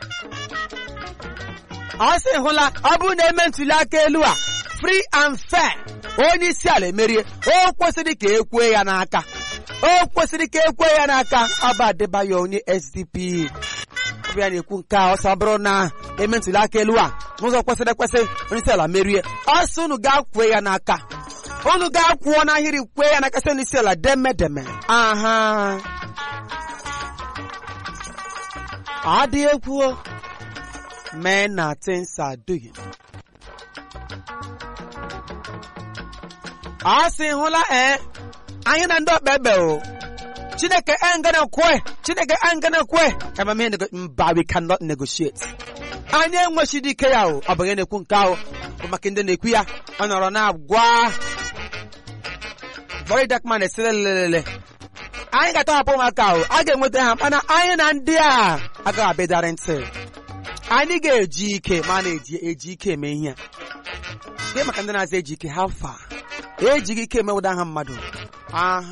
ọ sị hụla ọ bụrụ na eme ntuli aka elu a free and fair onye isi ala emerie o kwesịrị ka ekwe ya n'aka o kwesịrị ka ekwe ya n'aka ọba Adebayo onye SDP ọbịa na-ekwu nke a ọsọ bụrụ na eme ntuli aka elu a n'ụzọ kwesịrị ekwesị onye isi ala merie ọsọ unu ga-akwue ya n'aka unu ga-akwụọ n'ahịrị kwee ya n'aka sị onye isi ala demedeme aha ọ dị egwu men na things are doing ọ sị hụla ee anyị na ndị ọkpa ebe o chineke engana kwe chineke engana kwe amamihe nego mba we cannot negotiate anyị enwechidi ike ya o ọ bụ onye na-ekwu nke ahụ bụ maka ndị na-ekwu ya ọ nọrọ na-agwa very dark man esere lelele anyị ga-atọhapụ ụmụaka ahụ a ga-enweta ha mana anyị na ndị a agaghị abịadara ntị anyị ga-eji ike ma na-eji eji ike eme ihe a gị maka ndị na-aza eji ike ha fa ejighị ike emewụda ha mmadụ aha